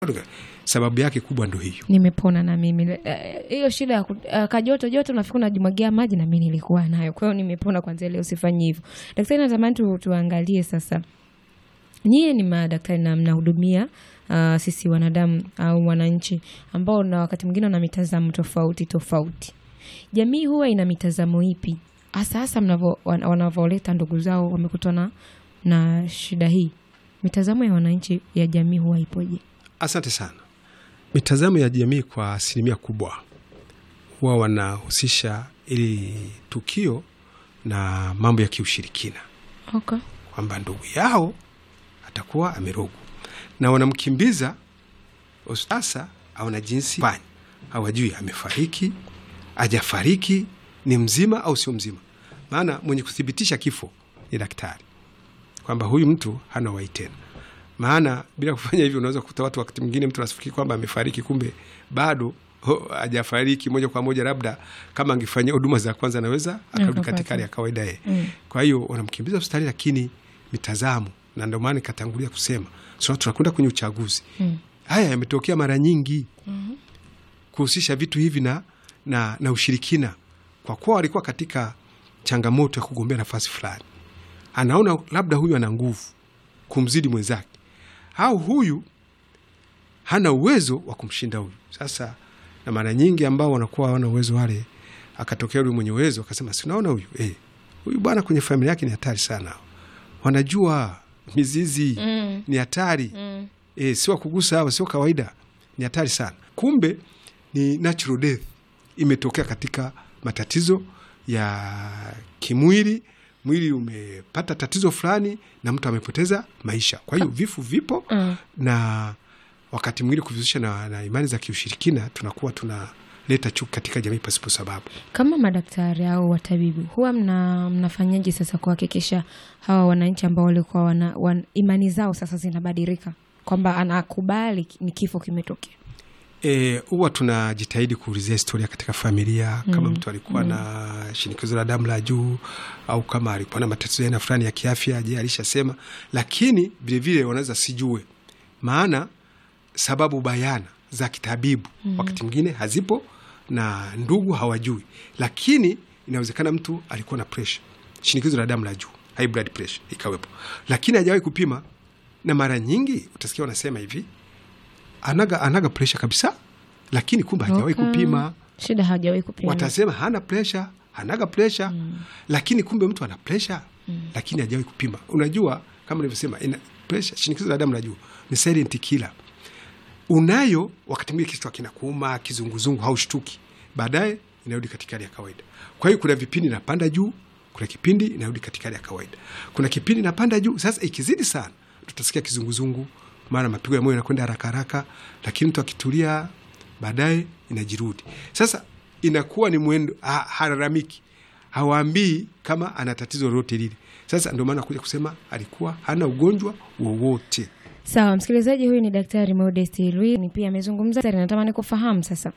sababu yake kubwa ndo hiyo. nimepona na mimi Eh, hiyo shida ya ku- eh, kajoto joto nafikiri unajimwagia maji na mimi nilikuwa nayo kwa hiyo nimepona kwanzia leo sifanyi hivyo daktari natamani tu, tuangalie sasa nyie ni madaktari na mnahudumia uh, sisi wanadamu au wananchi ambao na wakati mwingine wana mitazamo tofauti tofauti jamii huwa ina mitazamo ipi hasa hasa mnavo- wan- wanavyoleta ndugu zao wamekutana na shida hii mitazamo ya wananchi ya jamii huwa ipoje Asante sana. Mitazamo ya jamii kwa asilimia kubwa huwa wanahusisha ili tukio na mambo ya kiushirikina, okay. kwamba ndugu yao atakuwa amerogwa na wanamkimbiza sasa, aona jinsi fanya, hawajui amefariki, ajafariki, ni mzima au sio mzima. Maana mwenye kuthibitisha kifo ni daktari, kwamba huyu mtu hana uhai tena. Maana bila kufanya hivyo, unaweza kukuta watu wakati mwingine mtu anafikiri kwamba amefariki, kumbe bado ho- hajafariki moja kwa moja. Labda kama angefanyia huduma za kwanza, anaweza akarudi Akapata. katika hali ya kawaida yeye. Mm. Kwa hiyo wanamkimbiza hospitali, lakini mitazamo, na ndio maana nikatangulia kusema so, tunakwenda kwenye uchaguzi Mm. haya yametokea mara nyingi kuhusisha vitu hivi na, na, na ushirikina, kwa kuwa walikuwa katika changamoto ya kugombea nafasi fulani, anaona labda huyu ana nguvu kumzidi mwenzake au huyu hana uwezo wa kumshinda huyu. Sasa na mara nyingi ambao wanakuwa hawana uwezo wale, akatokea yule mwenye uwezo akasema, si unaona huyu eh, huyu bwana kwenye familia yake ni hatari sana, wanajua mizizi Mm. ni hatari Mm. e, sio kugusa hawa, sio kawaida, ni hatari sana. Kumbe ni natural death imetokea katika matatizo ya kimwili, mwili umepata tatizo fulani na mtu amepoteza maisha. Kwa hiyo vifo vipo Mm. na wakati mwingine kuvihusisha na, na imani za kiushirikina tunakuwa tunaleta chuki katika jamii pasipo sababu. kama madaktari au watabibu huwa mna, mnafanyaje sasa kuhakikisha hawa wananchi ambao walikuwa wana, wan, imani zao sasa zinabadilika kwamba anakubali ni kifo kimetokea E, huwa tunajitahidi kuulizia historia katika familia kama mtu alikuwa na shinikizo la damu la juu au kama alikuwa na matatizo ya aina fulani ya kiafya, je, alishasema? Lakini vilevile wanaweza sijue, maana sababu bayana za kitabibu wakati mwingine hazipo na ndugu hawajui, lakini inawezekana mtu alikuwa na pressure, shinikizo la damu la juu, high blood pressure ikawepo, lakini hajawahi kupima, na mara nyingi utasikia wanasema hivi anaga, anaga presha kabisa, lakini kumbe hajawahi Okay. kupima. shida hajawahi kupima Watasema hana presha, hanaga presha, lakini kumbe mtu ana presha, lakini hajawahi kupima. Unajua, kama nilivyosema, ina presha, shinikizo la damu la juu ni silent killer. Unayo wakati mwingine kichwa kinakuuma, kizunguzungu, haushtuki, baadaye inarudi katika hali ya kawaida. Kwa hiyo kuna vipindi inapanda juu, kuna kipindi inarudi katika hali ya kawaida, kuna kipindi inapanda juu. Sasa ikizidi sana, tutasikia kizunguzungu, mara mapigo ya moyo yanakwenda haraka haraka, lakini mtu akitulia, baadaye inajirudi. Sasa inakuwa ni mwendo, ha- halalamiki, hawaambii kama ana tatizo lolote lile. Sasa ndio maana kuja kusema alikuwa hana ugonjwa wowote. sawa msikilizaji huyu ni daktari Modest Lui ni pia amezungumza Daktari, natamani kufahamu sasa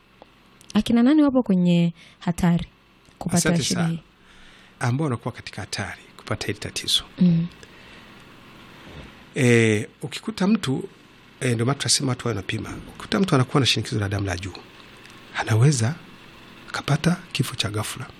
akina nani wapo kwenye hatari kupata Asante shida sana. hii ambao wanakuwa katika hatari kupata hili tatizo. mm. E, ukikuta mtu e, ndio maana tunasema watu wanapima. Ukikuta mtu anakuwa na shinikizo la damu la juu, anaweza akapata kifo cha ghafla.